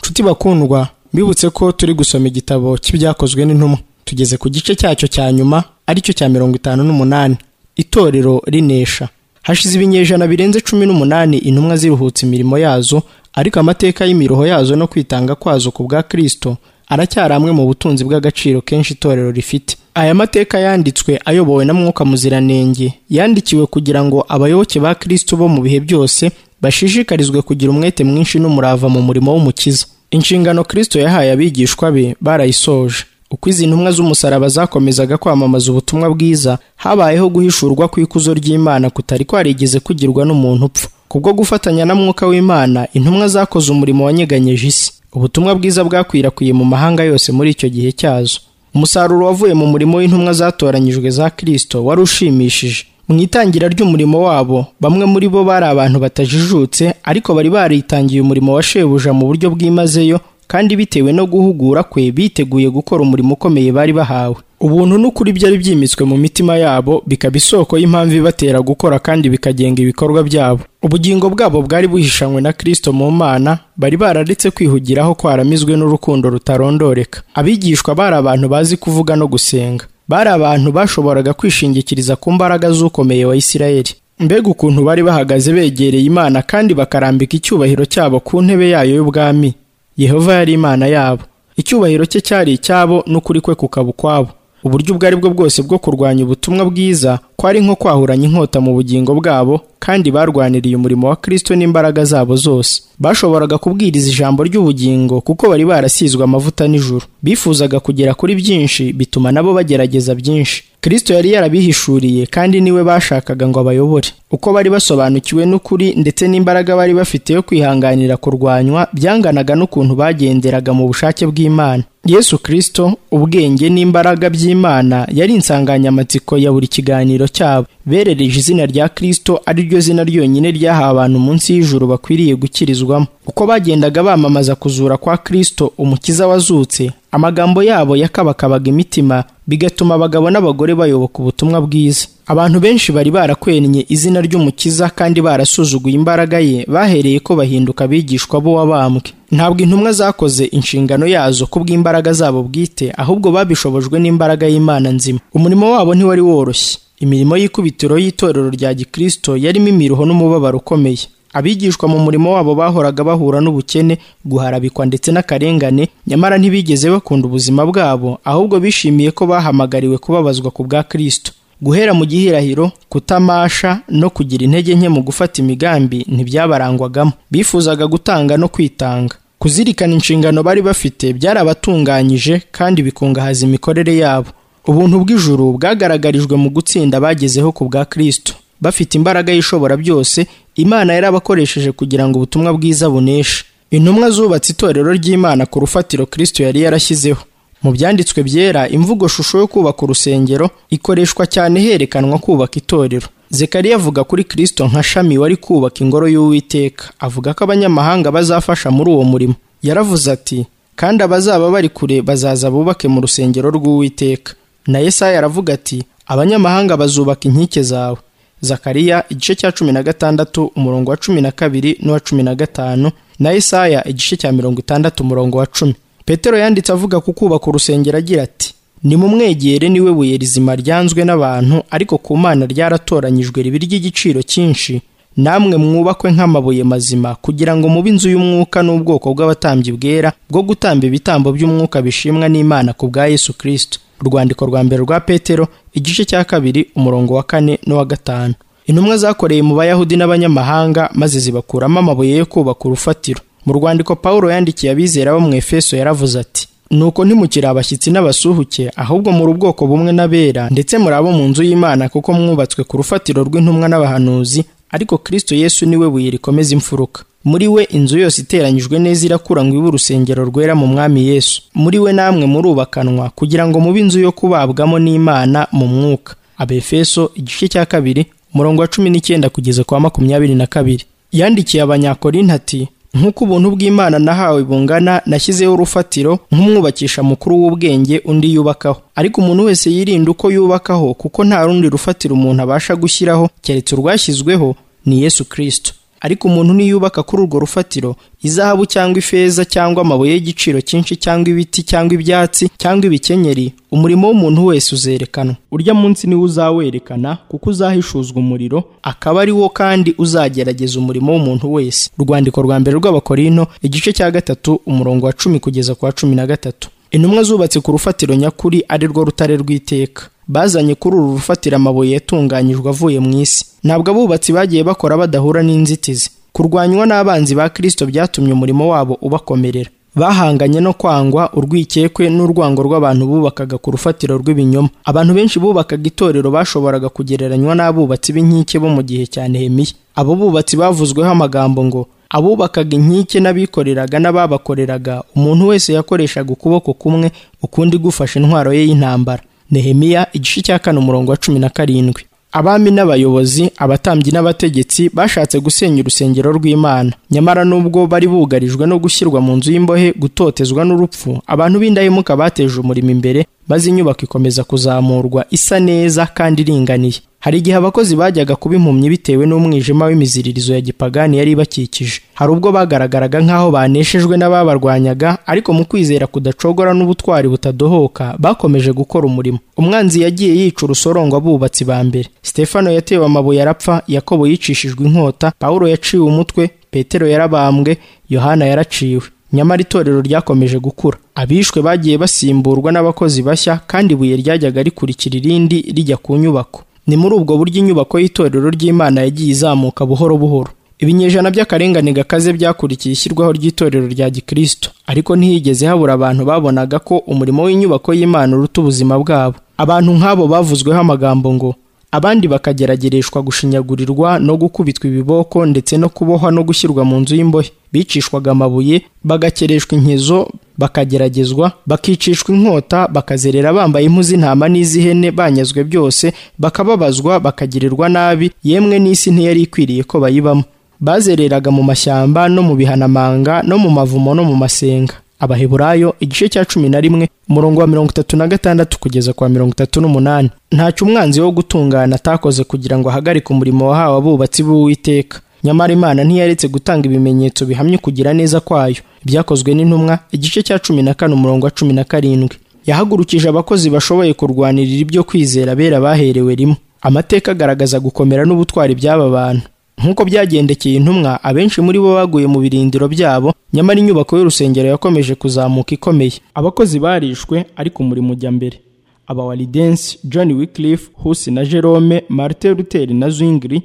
nshuti bakundwa mbibutse ko turi gusoma igitabo cy'ibyakozwe n'intumwa tugeze ku gice cyacyo cya nyuma aricyo cya mirongo itanu n'umunani itorero rinesha hashize ibinyejana birenze cumi n'umunani intumwa ziruhutse imirimo yazo ariko amateka y'imiruho yazo no kwitanga kwazo ku bwa kirisito aracyari amwe mu butunzi bw'agaciro kenshi itorero rifite aya mateka yanditswe ayobowe na mwuka muziranenge yandikiwe kugira ngo abayoboke ba kirisito bo mu bihe byose bashishikarizwe kugira umwete mwinshi n'umurava mu murimo w'umukiza inshingano kirisito yahaye abigishwa be barayisoje uko izi ntumwa z'umusaraba zakomezaga kwamamaza ubutumwa bwiza habayeho guhishurwa kw'ikuzo ry'imana kutari kwarigeze kugirwa n'umuntu upfa kubwo gufatanya na mwuka w'imana intumwa zakoze umurimo wanyeganyeje isi ubutumwa bwiza bwakwirakwiriye mu mahanga yose muri icyo gihe cyazo umusaruro wavuye mu murimo w'intumwa zatoranyijwe za kirisito wari ushimishije mu itangira ry'umurimo wabo bamwe muri bo bari abantu batajijutse ariko bari baritangiye umurimo wa shebuja mu buryo bwimazeyo kandi bitewe no guhugura kwe biteguye gukora umurimo ukomeye bari bahawe ubuntu n'ukuri byari byimitswe mu mitima yabo bikaba isoko y'impamvu ibatera gukora kandi bikagenga ibikorwa byabo ubugingo bwabo bwari buhishanywe na kristo mu mana bari bararetse kwihugiraho kwaramizwe n'urukundo rutarondoreka abigishwa bari abantu bazi kuvuga no gusenga bari abantu bashoboraga kwishingikiriza ku mbaraga z'ukomeye wa isirayeli mbega ukuntu bari bahagaze begereye imana kandi bakarambika icyubahiro cyabo ku ntebe yayo y'ubwami yehova yari imana yabo icyubahiro cye cyari icyabo n'ukuri kwe kukaba ukwabo uburyo ubwo ari bwo bwose bwo kurwanya ubutumwa bwiza kwari nko kwahuranya inkota mu bugingo bwabo kandi barwaniriye umurimo wa kristo n'imbaraga zabo zose bashoboraga kubwiriza ijambo ry'ubugingo kuko bari barasizwe amavuta n'ijuru bifuzaga kugera kuri byinshi bituma nabo bagerageza byinshi kristo yari yarabihishuriye kandi niwe bashakaga ngo abayobore uko bari basobanukiwe n'ukuri ndetse n'imbaraga bari bafite yo kwihanganira kurwanywa byanganaga n'ukuntu bagenderaga mu bushake bw'imana yesu kristo ubwenge n'imbaraga by'imana yari insanganyamatsiko ya buri kiganiro cyabo berereje izina rya kristo ari ryo zina ryonyine ryahawe abantu munsi y'ijuru bakwiriye gukirizwamo uko bagendaga bamamaza kuzura kwa kristo umukiza wazutse amagambo yabo yakabakabaga imitima bigatuma abagabo n'abagore bayoboka ubutumwa bwiza abantu benshi bari barakwennye izina ry'umukiza kandi barasuzuguye imbaraga ye bahereye ko bahinduka abigishwa bo wabambwe ntabwo intumwa zakoze inshingano yazo kubw'imbaraga zabo bwite ahubwo babishobojwe n'imbaraga y'imana nzima umurimo wabo ntiwari woroshye imirimo y'ikubitiro y'itorero rya gikristo yarimo imiruho n'umubabaro ukomeye abigishwa mu murimo wabo bahoraga bahura n'ubukene guharabikwa ndetse n'akarengane nyamara ntibigeze bakunda ubuzima bwabo ahubwo bishimiye ko bahamagariwe kubabazwa ku bwa kirisito guhera mu gihirahiro kutamasha no kugira intege nke mu gufata imigambi ntibyabarangwagamo bifuzaga gutanga no kwitanga kuzirikana inshingano bari bafite byarabatunganyije kandi bikungahaza imikorere yabo ubuntu bw'ijuru bwagaragarijwe mu gutsinda bagezeho ku bwa kirisito bafite imbaraga y'ishobora byose imana yarabakoresheje kugira ngo ubutumwa bwiza buneshe intumwa zubatse itorero ry'imana ku rufatiro kirisito yari yarashyizeho mu byanditswe byera imvugo shusho yo kubaka urusengero ikoreshwa cyane herekanwa kubaka itorero zekariya avuga kuri kirisito nka shami wari kubaka ingoro y'uwiteka avuga ko abanyamahanga bazafasha muri uwo murimo yaravuze ati kandi abazaba bari kure bazaza bubake mu rusengero rw'uwiteka na yesaya aravuga ati abanyamahanga bazubaka inkike zawe zakariya igice cya cumi na gatandatu umurongo wa cumi na kabiri n'uwa cumi na gatanu na isaya igice cya mirongo itandatu umurongo wa cumi petero yanditse avuga ku kubaka urusengero agira ati nimumwegere niwe buye rizima ryanzwe n'abantu ariko ku mana ryaratoranyijwe ribi ry'igiciro cyinshi namwe mwubakwe nk'amabuye mazima kugira ngo mube inzu y'umwuka n'ubwoko bw'abatambyi bwera bwo gutamba ibitambo by'umwuka bishimwa n'imana ku bwa yesu kirisito urwandiko rwa mbere rwa petero igice cya kabiri umurongo wa kane n'uwa gatanu intumwa zakoreye mu bayahudi n'abanyamahanga maze zibakuramo amabuye yo kubaka urufatiro mu rwandiko pawulo yandikiye abizera bo mu efeso yaravuze ati nuko ntimukiri abashyitsi n'abasuhuke ahubwo muri ubwoko bumwe n'abera ndetse muri abo mu nzu y'imana kuko mwubatswe ku rufatiro rw'intumwa n'abahanuzi ariko kirisito yesu niwe buye rikomeza imfuruka muri we inzu yose iteranyijwe neza irakura ngo ibe urusengero rwera mu mwami yesu muri we namwe murubakanwa kugira ngo mube inzu yo kubabwamo n'imana mu mwuka abefeso igice cya kabiri umurongo wa cumi n'icyenda kugeza kwa makumyabiri na kabiri yandikiye abanyakorinti ati nk'uko ubuntu bw'imana nahawe bungana nashyizeho urufatiro nk'umwubakisha mukuru w'ubwenge undi yubakaho ariko umuntu wese yirinde uko yubakaho kuko nta rundi rufatiro umuntu abasha gushyiraho keretse urwashyizweho ni yesu kirisito ariko umuntu niyubaka kuri urwo rufatiro izahabu cyangwa ifeza cyangwa amabuye y'igiciro cyinshi cyangwa ibiti cyangwa ibyatsi cyangwa ibikenyeri umurimo w'umuntu wese uzerekanwa urya munsi niwo uzawerekana kuko uzahishuzwa umuriro akaba ari wo kandi uzagerageza umurimo w'umuntu wese urwandiko rwa mbere rw'abakorino igice cya gatatu umurongo wa cumi kugeza ku wa cumi na gatatu intumwa zubatse ku rufatiro nyakuri ari rwo rutare rw'iteka bazanye kuri uru rufatiro amabuye yatunganyijwe avuye mu isi ntabwo abubatsi bagiye bakora badahura n'inzitizi kurwanywa n'abanzi ba kirisito byatumye umurimo wabo ubakomerera bahanganye no kwangwa urwikekwe n'urwango rw'abantu bubakaga ku rufatiro rw'ibinyoma abantu benshi bubakaga itorero bashoboraga kugereranywa n'abubatsi b'inkike bo mu gihe cya nehemiya abo bubatsi bavuzweho amagambo ngo abubakaga inkike n'abikoreraga n'ababakoreraga umuntu wese yakoreshaga ukuboko kumwe ukundi gufashe intwaro ye y'intambara nehemiya igice cya kane umurongo wa cumi na karindwi abami n'abayobozi abatambyi n'abategetsi bashatse gusenya urusengero rw'imana nyamara nubwo bari bugarijwe no gushyirwa mu nzu y'imbohe gutotezwa n'urupfu abantu b'indahemuka bateje umurimo imbere maze inyubako ikomeza kuzamurwa isa neza kandi iringaniye hari igihe abakozi bajyaga kuba impumyi bitewe n'umwijima w'imiziririzo ya gipagani yari ibakikije hari ubwo bagaragaraga nk'aho baneshejwe n'ababarwanyaga ariko mu kwizera kudacogora n'ubutwari butadohoka bakomeje gukora umurimo umwanzi yagiye yica urusorongwa abubatsi ba mbere stefano yatewe amabuye arapfa yakobo yicishijwe inkota pawulo yaciwe umutwe petero yarabambwe yohana yaraciwe nyamara itorero ryakomeje gukura abishwe bagiye basimburwa n'abakozi bashya kandi ibuye ryajyaga rikurikira irindi rijya ku nyubako ni muri ubwo buryo inyubako y'itorero ry'imana yagiye izamuka buhoro buhoro ibinyejana by'akarengane gakaze byakurikiye ishyirwaho ry'itorero rya gikristo ariko ntihigeze habura abantu babonaga ko umurimo w'inyubako y'imana uruta ubuzima bwabo abantu nk'abo bavuzweho amagambo ngo abandi bakageragereshwa gushinyagurirwa no gukubitwa ibiboko ndetse no kubohwa no gushyirwa mu nzu y'imbohe bicishwaga amabuye bagakereshwa inkezo bakageragezwa bakicishwa inkota bakazerera bambaye impu z'intama n'iz'ihene banyazwe byose bakababazwa bakagirirwa nabi yemwe n'isi ntiyari ikwiriye ko bayibamo bazereraga mu mashyamba no mu bihanamanga no mu mavumo no mu masenga abaheburayo igice cya cumi na rimwe umurongo wa mirongo itatu na gatandatu kugeza kwa mirongo itatu n'umunani ntacyo umwanzi wo gutungana atakoze kugira ngo ahagarike umurimo wahawe abubatsi b'uwiteka nyamara imana ntiyaretse gutanga ibimenyetso bihamye kugira neza kwayo byakozwe n'intumwa igice cya cumi na kane umurongo wa cumi na karindwi yahagurukije abakozi bashoboye kurwanirira ibyo kwizera bera baherewe rimwe amateka agaragaza gukomera n'ubutwari by'aba bantu nk'uko byagendekeye intumwa abenshi muri bo baguye mu birindiro byabo nyamara inyubako y'urusengero yakomeje kuzamuka ikomeye abakozi barishwe ariko umurimo ujya mbere abawalidensi john wickliffe husi na jerome martin luther na zwingli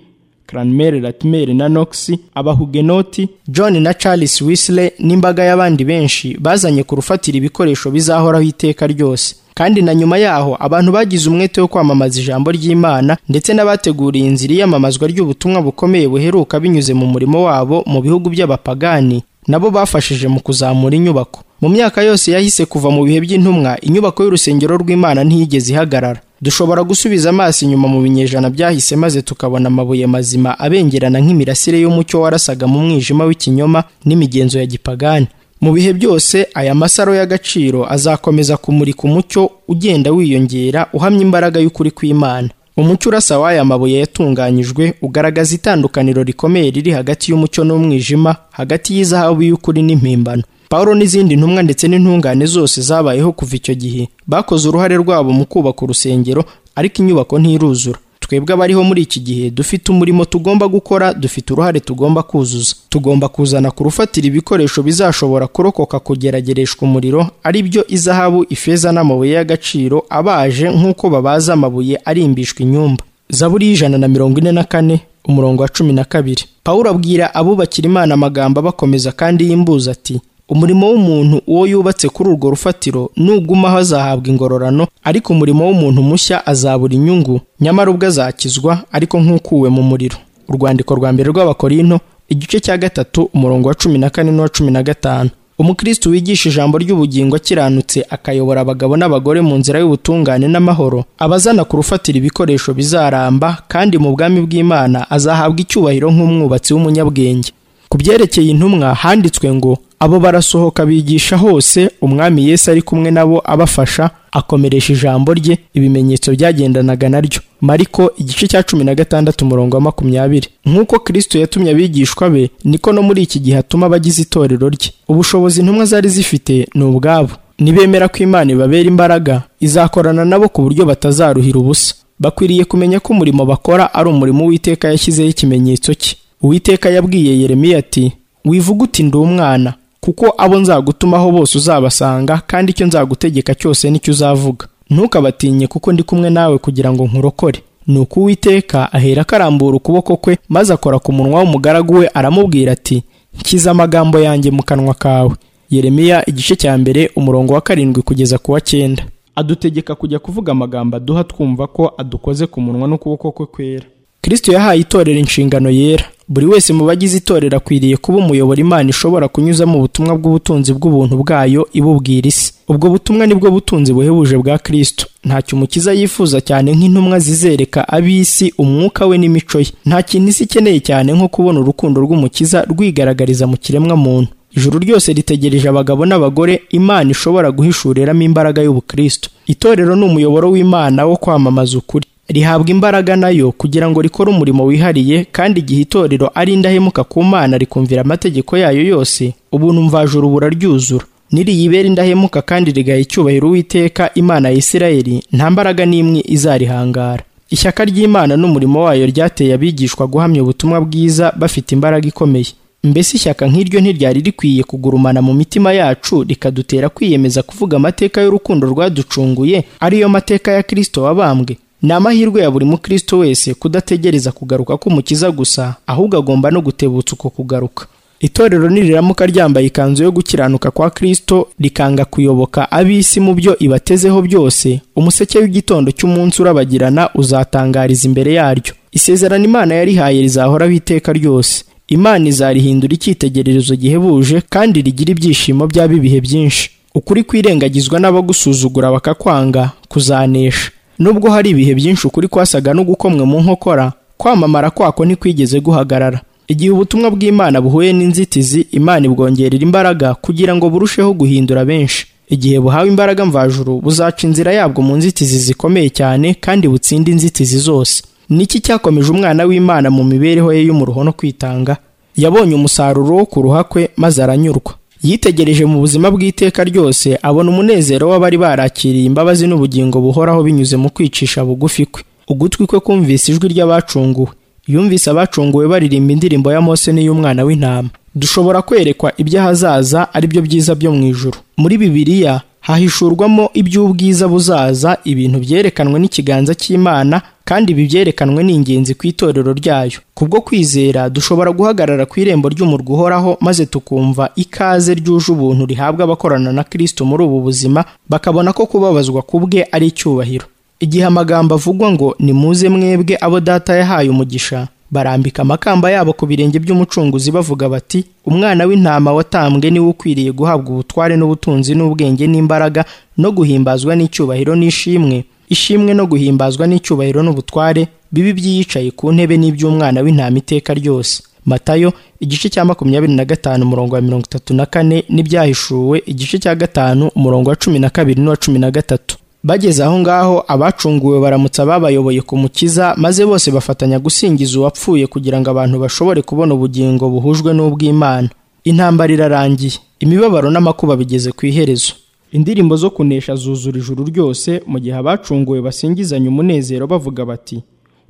cranmer latimer na knox abahugenoti john na charles wisley n'imbaga y'abandi benshi bazanye ku rufatira ibikoresho bizahoraho iteka ryose kandi na nyuma yaho abantu bagize umwete wo kwamamaza ijambo ry'imana ndetse n'abateguriye inzira iyamamazwa ry'ubutumwa bukomeye buheruka binyuze mu murimo wabo mu bihugu by'abapagani nabo bafashije mu kuzamura inyubako mu myaka yose yahise kuva mu bihe by'intumwa inyubako y'urusengero rw'imana ntiyigeze ihagarara dushobora gusubiza amaso inyuma mu binyejana byahise maze tukabona amabuye mazima abengerana nk'imirasire y'umucyo warasaga mu mwijima w'ikinyoma n'imigenzo ya gipagani mu bihe byose aya masaro y'agaciro azakomeza kumurika umucyo ugenda wiyongera uhamya imbaraga y'ukuri kw'imana umucyo urasa w'aya mabuye yatunganyijwe ugaragaza itandukaniro rikomeye riri hagati y'umucyo n'umwijima hagati y'izahabu y'ukuri n'impimbano pawulo n'izindi ntumwa ndetse n'intungane zose zabayeho kuva icyo gihe bakoze uruhare rwabo mu kubaka urusengero ariko inyubako ntiruzura twebwe abariho muri iki gihe dufite umurimo tugomba gukora dufite uruhare tugomba kuzuza tugomba kuzana ku rufatira ibikoresho bizashobora kurokoka kugeragereshwa umuriro ari byo izahabu ifeza n'amabuye y'agaciro abaje nk'uko babaza amabuye arimbishwa inyumba zaburi y'ijana na mirongo ine na kane umurongo wa cumi na kabiri pawulo abwira abubakira imana amagambo abakomeza kandi y'imbuza ati umurimo w'umuntu uwo yubatse kuri urwo rufatiro nugumaho azahabwa ingororano ariko umurimo w'umuntu mushya azabura inyungu nyamara ubwo azakizwa ariko nk'ukuwe mu muriro urwandiko rwa mbere rw'abakorinto igice cya gatatu umurongo wa cumi na kane n'uwa cumi na gatanu umukristo wigisha ijambo ry'ubugingo akiranutse akayobora abagabo n'abagore mu nzira y'ubutungane n'amahoro abazana ku rufatira ibikoresho bizaramba kandi mu bwami bw'imana azahabwa icyubahiro nk'umwubatsi w'umunyabwenge ku byerekeye intumwa handitswe ngo abo barasohoka bigisha hose umwami yesu ari kumwe nabo abafasha akomeresha ijambo rye ibimenyetso byagendanaga naryo mariko igice cya cumi na gatandatu umurongo wa makumyabiri nk'uko kristo yatumye abigishwa be niko no muri iki gihe atuma abagize itorero rye ubushobozi intumwa zari zifite ni ubwabo nibemera ko imana ibabera imbaraga izakorana nabo ku buryo batazaruhira ubusa bakwiriye kumenya ko umurimo bakora ari umurimo uwiteka yashyizeho ikimenyetso cye uwiteka yabwiye yeremiya ati wivuga uti ndi umwana kuko abo nzagutumaho bose uzabasanga kandi icyo nzagutegeka cyose nicyo uzavuga ntukabatinye kuko ndi kumwe nawe kugira ngo nkurokore nuko uwiteka ahera akarambura ukuboko kwe maze akora ku munwa w'umugaragu we aramubwira ati nshyize amagambo yanjye mu kanwa kawe yeremiya igice cya mbere umurongo wa karindwi kugeza ku wa cyenda adutegeka kujya kuvuga amagambo aduha twumva ko adukoze ku munwa n'ukuboko kwe kwera kristo yahaye itorero inshingano yera buri wese mu bagize itorero akwiriye kuba umuyobora imana ishobora kunyuzamo ubutumwa bw'ubutunzi bw'ubuntu bwayo ibubwira isi ubwo butumwa nibwo butunzi buhebuje bwa kristo ntacyo umukiza yifuza cyane nk'intumwa zizereka ab'isi umwuka we n'imico ye nta kintu isi ikeneye cyane nko kubona urukundo rw'umukiza rwigaragariza mu kiremwa muntu ijuru ryose ritegereje abagabo n'abagore imana ishobora guhishuriramo imbaraga y'ubukristo itorero ni umuyoboro w'imana wo kwamamaza ukuri rihabwa imbaraga nayo kugira ngo rikore umurimo wihariye kandi igihe itorero ari indahemuka ku mana rikumvira amategeko yayo yose ubuntu mvajuru buraryuzura niriyibera indahemuka kandi rigaha icyubahiro uwiteka imana ya isirayeli nta mbaraga n'imwe izarihangara ishyaka ry'imana n'umurimo wayo ryateye abigishwa guhamya ubutumwa bwiza bafite imbaraga ikomeye mbese ishyaka nk'iryo ntiryari rikwiye kugurumana mu mitima yacu rikadutera kwiyemeza kuvuga amateka y'urukundo rwaducunguye ariyo mateka ya kirisito wabambwe ni amahirwe ya buri mukristo wese kudategereza kugaruka k'umukiza gusa ahubwo agomba no gutebutsa uko kugaruka itorero niriramuka ryambaye ikanzu yo gukiranuka kwa kristo rikanga kuyoboka ab'isi mu byo ibatezeho byose umuseke w'igitondo cy'umunsi urabagirana uzatangariza imbere yaryo isezerano imana yarihaye rizahoraho iteka ryose imana izarihindura icyitegererezo gihebuje kandi rigira ibyishimo byaba ibihe byinshi ukuri kwirengagizwa n'abagusuzugura bakakwanga kuzanesha nubwo hari ibihe byinshi ukuri kwasaga n'ugukomwe mu nkokora kwamamara kwako ntikwigeze guhagarara igihe ubutumwa bw'imana buhuye n'inzitizi imana ibwongerera imbaraga kugira ngo burusheho guhindura benshi igihe buhawe imbaraga mvajuru buzaca inzira yabwo mu nzitizi zikomeye cyane kandi butsinde inzitizi zose niki cyakomeje umwana w'imana mu mibereho ye y'umuruho no kwitanga yabonye umusaruro wo kuruha kwe maze aranyurwa yitegereje mu buzima bw'iteka ryose abona umunezero w'abari barakiriye imbabazi n'ubugingo buhoraho binyuze mu kwicisha bugufi kwe ugutwi kwe kumvise ijwi ry'abacunguwe yumvise abacunguwe baririmba indirimbo ya mose n'iy'umwana w'intama dushobora kwerekwa iby'ahazaza ari byo byiza byo mu ijuru muri bibiliya hahishurwamo iby'ubwiza buzaza ibintu byerekanwe n'ikiganza cy'imana kandi ibi byerekanwe ni ingenzi ku itorero ryayo kubwo kwizera dushobora guhagarara ku irembo ry'umurwa uhoraho maze tukumva ikaze ryuje ubuntu rihabwa abakorana na kristo muri ubu buzima bakabona ko kubabazwa ku bwe ari icyubahiro igihe amagambo avugwa ngo nimuze mwebwe abo data yahaye umugisha barambika amakamba yabo ku birenge by'umucunguzi bavuga bati umwana w'intama watambwe niwe ukwiriye guhabwa ubutware n'ubutunzi n'ubwenge n'imbaraga no guhimbazwa n'icyubahiro n'ishimwe ishimwe no guhimbazwa n'icyubahiro n'ubutware bibi by'iyicaye ku ntebe n'iby'umwana w'intama iteka ryose matayo igice cya makumyabiri na gatanu umurongo wa mirongo itatu na kane n'ibyahishuwe igice cya gatanu umurongo wa cumi na kabiri n'uwa cumi na gatatu bageze aho ngaho abacunguwe baramutsa babayoboye ku mukiza maze bose bafatanya gusingiza uwapfuye kugira ngo abantu bashobore kubona ubugingo buhujwe n'ubw'imana intambara irarangiye imibabaro n'amakuba bigeze ku iherezo indirimbo zo kunesha zuzura ijuru ryose mu gihe abacunguwe basingizanya umunezero bavuga bati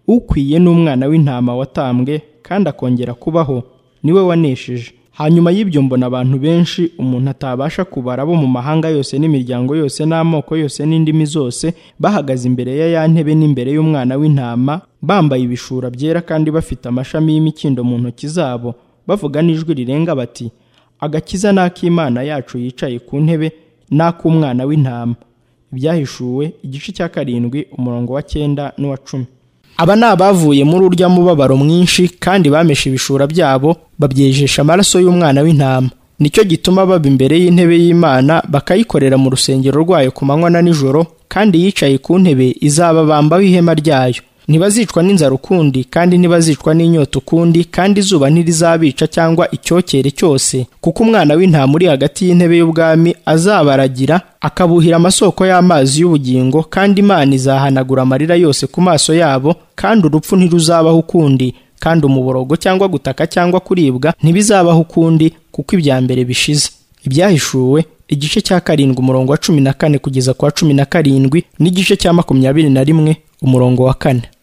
ukwiye n'umwana w'intama watambwe kandi akongera kubaho niwe wanesheje hanyuma y'ibyo mbona abantu benshi umuntu atabasha kubara bo mu mahanga yose n'imiryango yose n'amoko yose n'indimi zose bahagaze imbere ya ya ntebe n'imbere y'umwana w'intama bambaye ibishura byera kandi bafite amashami y'imikindo mu ntoki zabo bavuga n'ijwi rirenga bati agakiza ni ak'imana yacu yicaye ku ntebe n'ak'umwana w'intama ibyahishuwe igice cya karindwi umurongo wa cyenda n'uwa cumi aba ni abavuye muri urya mubabaro mwinshi kandi bameshe ibishura byabo babyejesha amaraso y'umwana w'intama nicyo gituma baba imbere y'intebe y'imana bakayikorera mu rusengero rwayo ku manywa na nijoro kandi yicaye ku ntebe izababambaho ihema ryayo ntibazicwa n'inzara ukundi kandi ntibazicwa n'inyota ukundi kandi izuba ntirizabica cyangwa icyokere cyose kuko umwana w'intama uri hagati y'intebe y'ubwami azabaragira akabuhira amasoko y'amazi y'ubugingo kandi imana izahanagura amarira yose ku maso yabo kandi urupfu ntiruzabaho ukundi kandi umuborogo cyangwa gutaka cyangwa kuribwa ntibizabaho ukundi kuko ibya mbere bishize ibyahishuwe igice cya karindwi umurongo wa cumi na kane kugeza ku wa cumi na karindwi n'igice cya makumyabiri na rimwe umurongo wa kane